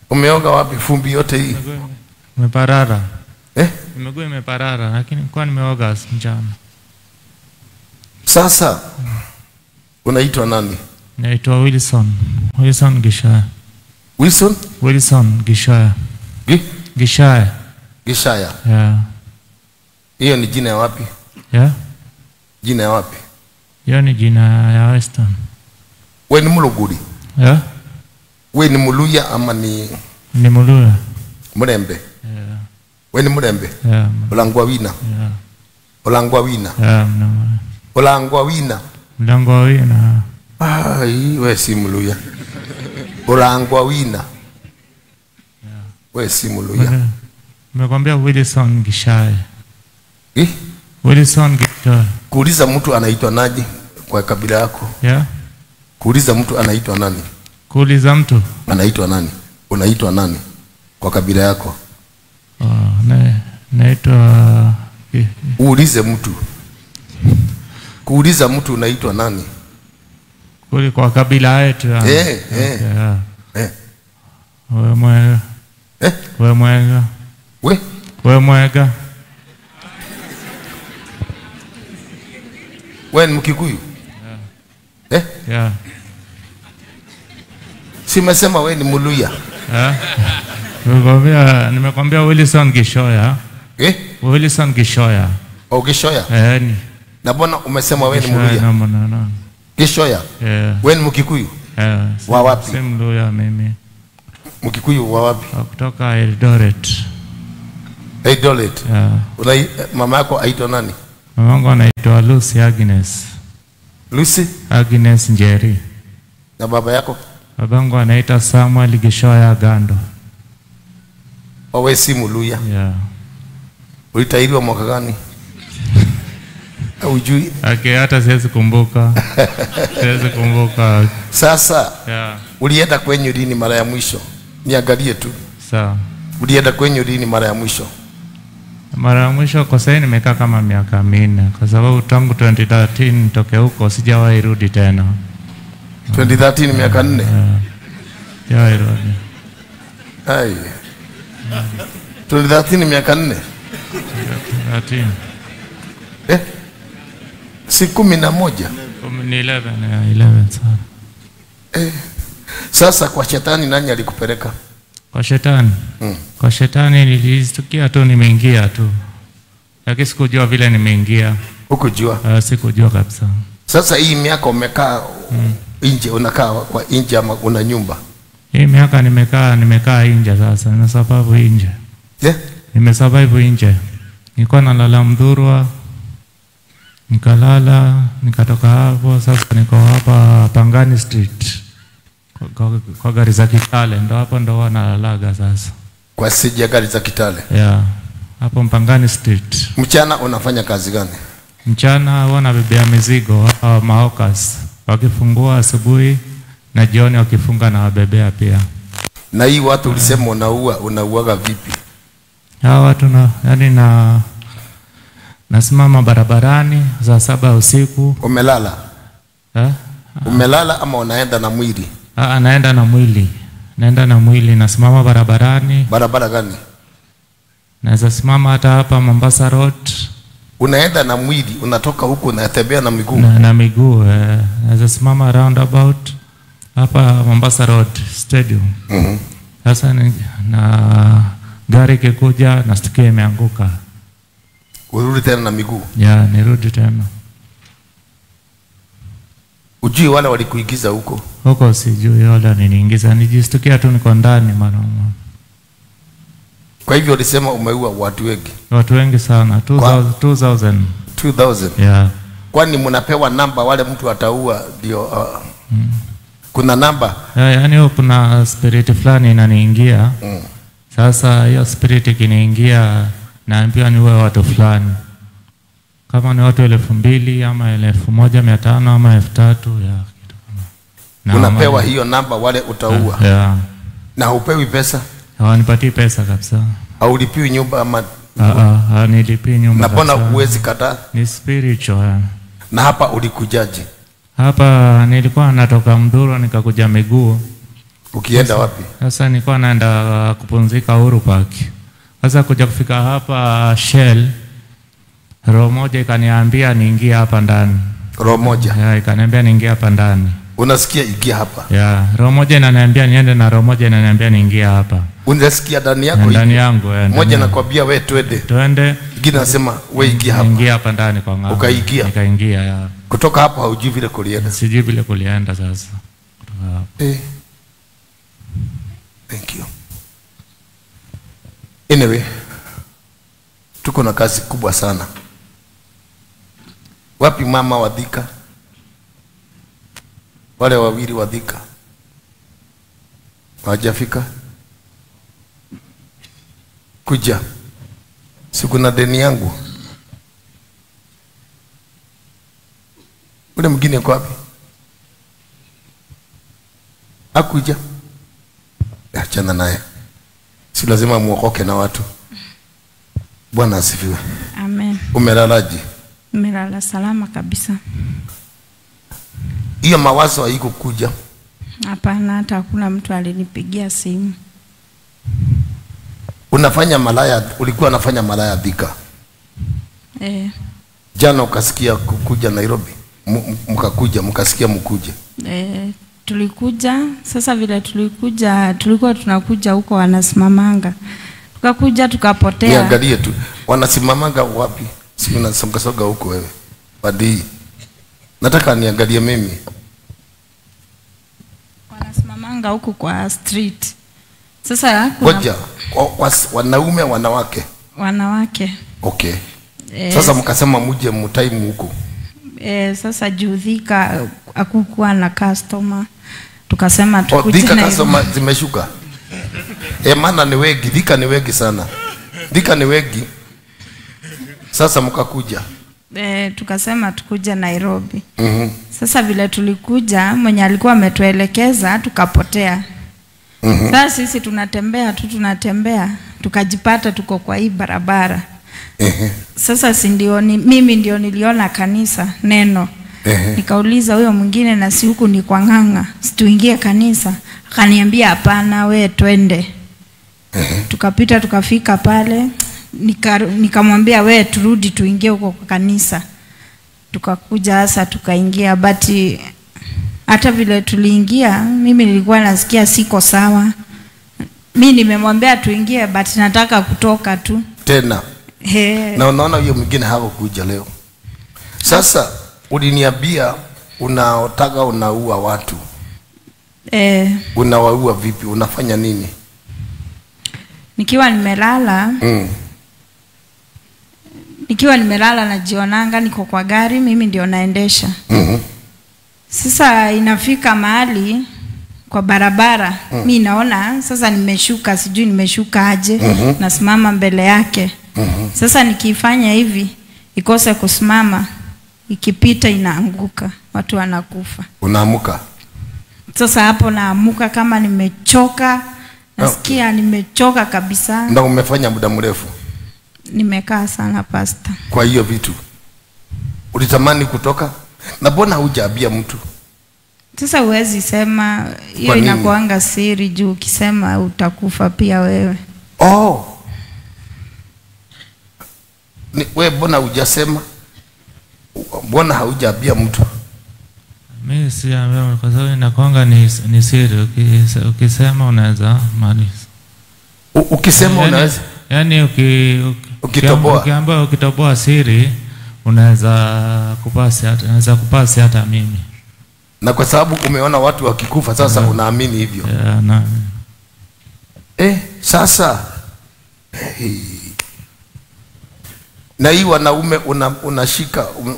Umeoga wapi fumbi yote hii Imeparara. eh? Miguu imeparara lakini kwa nimeoga mchana. Sasa unaitwa nani? Naitwa Wilson. Wilson Gishaya. Wilson Wilson Gishaya. Gi? Gishaya. Gishaya. Yeah. Hiyo ni jina ya wapi? Yeah. Jina ya wapi? Hiyo ni jina ya Western. We ni Muluguri? Yeah. We ni Muluya ama ni Ni Muluya. Murembe? Yeah. We ni Murembe? Yeah. Ulangwa wina? Yeah. Ulangwa wina? Yeah. mna- Ulangwa wina? Mlango wa wina. Ai, we si Muluya. Ulangwa wina? We si Muluya. Nimekwambia Wilson Gishaya. Eh? Wilson Gishaya. Kuuliza mtu anaitwa naje kwa kabila yako? Yeah. Kuuliza mtu anaitwa nani? Kuuliza mtu. Anaitwa nani? Unaitwa nani kwa kabila yako? Oh, na, naitwa Gi- Uulize mtu. Kuuliza mtu unaitwa nani? kuli kwa kabila yetu. ya. Eh, eh. Yeah. Eh. We mwega. Eh? We mwega. We We mwega. we ni Mkikuyu? Eh? Yeah. Si umesema we ni Muluya? Yeah. Nimekwambia nimekwambia Wilson Gishoya. Eh? Wilson Gishoya. Au Gishoya? Eh, ni. Na mbona umesema we ni Gishoya Muluya? na mwana na. Gishoya? Yeah. We ni Mkikuyu? Yeah. si- Wa wapi? Si Mluya mimi. Mkikuyu wa wapi? Wa kutoka Eldoret. Eldoret. Yeah. Unai, mama yako aitwa nani? Mamangu anaitwa Lucy Agnes. Lucy Agnes Njeri. na baba yako? Babangu anaitwa Samuel Gishoya Gando. Au we si Muluya? Yeah. Ulitahiriwa mwaka gani? Haujui? Okay, hata siwezi kumbuka. siwezi kumbuka. Sasa Yeah. ulienda kwenye lini mara ya mwisho? Niangalie tu. Sawa. Ulienda kwenye lini mara ya mwisho? Mara ya mwisho kwa sasa nimekaa kama miaka minne kwa sababu tangu 2013 nitoke huko sijawahi rudi tena. 2013 miaka nne. Sijawahi rudi. Ai. 2013 miaka nne. 13. Eh? Si kumi na moja. Kumi ni 11, yeah, 11 sawa. Eh. Sasa kwa shetani nani alikupeleka? Kwa shetani. Mm. Kwa shetani nilistukia tu nimeingia tu. Lakini sikujua vile nimeingia. Hukujua. Uh, sikujua kabisa. Sasa hii miaka umekaa nje, unakaa kwa nje ama una nyumba? Hii miaka nimekaa nimekaa nje sasa, na sababu nje. Yeah? Nimesurvive nje. Nilikuwa nalala Mdhurwa, nikalala, nikatoka hapo, sasa niko hapa Pangani Street kwa, kwa, kwa gari za Kitale, ndo hapo ndo huwa nalalaga sasa. Kwa sija gari za Kitale. Yeah, hapo Mpangani Street. Mchana unafanya kazi gani? Mchana huwa nabebea mizigo hawa mahokas, wakifungua asubuhi na jioni wakifunga na wabebea pia. Na hii watu ulisema unaua, unauaga vipi? Hawa watu na yani na nasimama barabarani saa saba ya usiku Umelala? eh? Umelala ama unaenda na mwili? Ah, naenda na mwili, naenda na mwili, nasimama barabarani, Barabara gani? naweza simama hata hapa Mombasa Road Unaenda na mwili, unatoka huku unatembea na miguu. na, na miguu eh, naweza simama roundabout hapa Mombasa Road Stadium. Mhm. Sasa ni, na gari ikikuja nastukia imeanguka, Urudi tena na miguu. ya nirudi tena Ujui wale walikuigiza huko. huko, sijui wala niniingiza, nijistukia tu niko ndani mara moja. Kwa hivyo ulisema umeua watu wengi. watu wengi sana 2000, 2000 2000. yeah. Kwani mnapewa namba wale mtu ataua ndio uh, kuna namba Ya, yaani huwa kuna spirit fulani inaniingia mm. Sasa hiyo spirit ikiniingia, naambiwa niwe watu fulani, kama ni watu elfu mbili ama elfu moja mia tano ama elfu tatu ya kitu kama. Na unapewa wama- hiyo namba wale utaua ya na haupewi pesa hawanipatii pesa kabisa. haulipiwi nyumba ama Ah, ah, Hawanilipii nyumba na mbona kabisa. huwezi kataa Ni spiritual yani. na hapa ulikujaje Hapa nilikuwa natoka Mduro nikakuja miguu Ukienda wapi? Sasa nilikuwa naenda kupumzika Uhuru Park. Sasa kuja kufika hapa Shell, roho moja ikaniambia niingie hapa ndani. Roho moja. Ya, ikaniambia niingie hapa ndani. Unasikia ingia hapa. Ya, roho moja inaniambia niende na roho moja inaniambia niingie hapa. Unasikia ndani Ya, yako. Ndani ingia. yangu ya, ndani Moja yangu. nakwambia we twende. Twende Ingine nasema we ingia hapa. niingie hapa ndani kwa ng'ambo. Ukaingia? Nikaingia ya. Kutoka hapo haujui vile kulienda. Sijui vile kulienda sasa. Kutoka hapo. Eh. Thank you. Anyway, tuko na kazi kubwa sana. Wapi mama wa Thika? Wale wawili wa Thika hawajafika? Kuja, si kuna deni yangu. Ule mwingine yuko wapi? Akuja, achana naye, si lazima muokoke na watu. Bwana asifiwe. Amen. Umelalaje? Nimelala salama kabisa. Hiyo mawazo haikukuja? Hapana, hata hakuna mtu alinipigia simu. Unafanya malaya, ulikuwa unafanya malaya Thika, Eh, jana ukasikia kukuja Nairobi, M- m- mkakuja mkasikia mkuje. eh, tulikuja sasa, vile tulikuja, tulikuwa tunakuja huko wanasimamanga, tukakuja tukapotea. Niangalie tu, wanasimamanga wapi? Si unasongasoga huko wewe badii, nataka niangalie mimi. Wanasimamanga huku kwa street. Sasa kuna Ngoja, wa- was- wanaume wanawake? wanawake Okay. eh, Sasa mkasema muje mtaimu huko. eh, sasa juu Thika hakukuwa na customer, tukasema Oh, tukuje Thika na customer zimeshuka. Eh, maana ni wengi, Thika ni wengi sana. Thika ni wengi. Sasa mkakuja. eh, tukasema tukuje Nairobi. Mhm. Sasa vile tulikuja, mwenye alikuwa ametuelekeza tukapotea. Mhm. Sasa sisi tunatembea tu tunatembea, tukajipata tuko kwa hii barabara. Ehe. Sasa si ndio ni, mimi ndio niliona kanisa neno Ehe. nikauliza huyo mwingine, na si huku ni kwa ng'ang'a, situingie kanisa? Akaniambia hapana, we twende. Tukapita tukafika pale, nika- nikamwambia we turudi tuingie huko kwa kanisa. Tukakuja hasa tukaingia, but hata vile tuliingia, mimi nilikuwa nasikia siko sawa. Mi nimemwambia tuingie, but nataka kutoka tu. Tena. He, Na unaona huyo mwingine hakukuja leo. Sasa uliniambia unaotaka unaua watu. eh, Unawaua vipi? Unafanya nini? nikiwa nimelala Mm. nikiwa nimelala najionanga niko kwa gari, mimi ndio naendesha. Mhm. Sasa inafika mahali kwa barabara mm. mi naona sasa nimeshuka, sijui nimeshuka aje Mhm. nasimama mbele yake Mhm. sasa nikifanya hivi ikose kusimama, ikipita inaanguka, watu wanakufa. Unaamuka. Sasa hapo naamuka kama nimechoka, nasikia nimechoka kabisa. Ndio umefanya muda mrefu Nimekaa sana pasta. kwa hiyo vitu. Ulitamani kutoka? Na mbona hujaambia mtu? Sasa huwezi sema hiyo, Kwa nini? inakuanga siri juu ukisema utakufa pia wewe. Oh. Ni, we mbona hujasema? Mbona haujaambia mtu? Mimi siambia kwa sababu inakwanga ni, ni siri. Ukise- Ukisema unaweza maliza. U, ukisema Yaani- unaweza Yaani uki, uki, Ukitoboa. ukiamba ukitoboa siri unaweza kupasi hata unaweza kupasi hata mimi. na kwa sababu umeona watu wakikufa sasa unaamini hivyo. Ya, na, Eh, sasa hey. Na hii wanaume una, unashika um,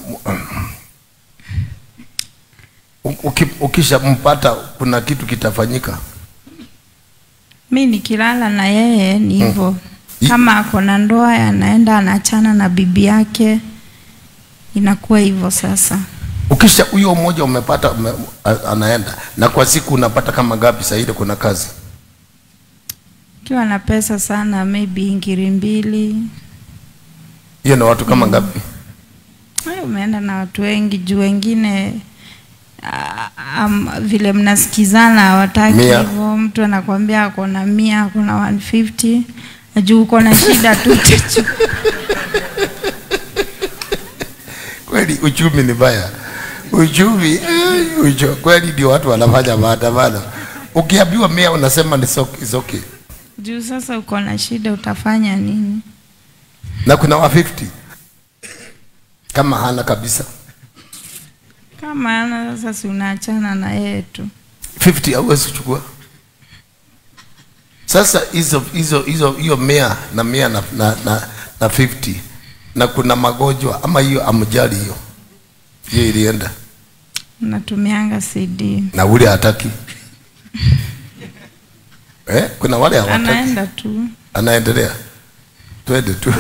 um, uki, ukishampata kuna kitu kitafanyika. Mi nikilala na yeye ni hivyo I- kama ako na ndoa anaenda anachana na bibi yake, inakuwa hivyo sasa. Ukisha huyo mmoja umepata ume, a- anaenda na kwa siku unapata kama gapi? Saa ile kuna kazi Ukiwa na pesa sana, maybe ngiri mbili. hiyo, na watu kama ngapi? Ay, umeenda na watu wengi juu wengine ah, um, vile mnasikizana hawataki Mia. hivyo mtu anakwambia ako na mia ako na 150 juu uko na shida tu techo kweli uchumi ni mbaya uchumi eh, ucho, kweli ndio watu wanafanya maandamano ukiambiwa mia unasema ni so, is okay juu sasa uko na shida utafanya nini na kuna wa 50 kama hana kabisa kama ana sasa si unaachana na yeye tu 50 hauwezi kuchukua sasa hizo hizo hizo hiyo mia na mia na, na, na, na 50 na kuna magonjwa ama hiyo amjali hiyo hiyo ilienda natumianga cd na ule hataki eh, kuna wale hawataki anaenda tu anaendelea twende tu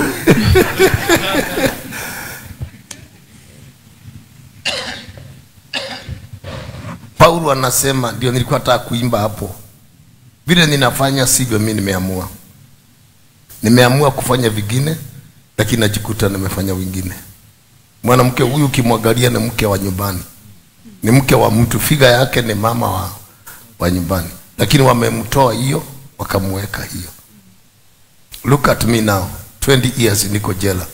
paulo anasema ndio nilikuwa nataka kuimba hapo vile ninafanya sivyo mi nimeamua nimeamua kufanya vingine lakini najikuta nimefanya wingine mwanamke huyu ukimwangalia ni mke wa nyumbani ni mke wa mtu figa yake ni mama wa, wa nyumbani lakini wamemtoa hiyo wakamweka hiyo look at me now 20 years niko jela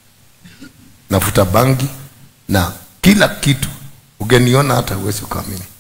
nafuta bangi na kila kitu ugeniona hata huwezi ukaamini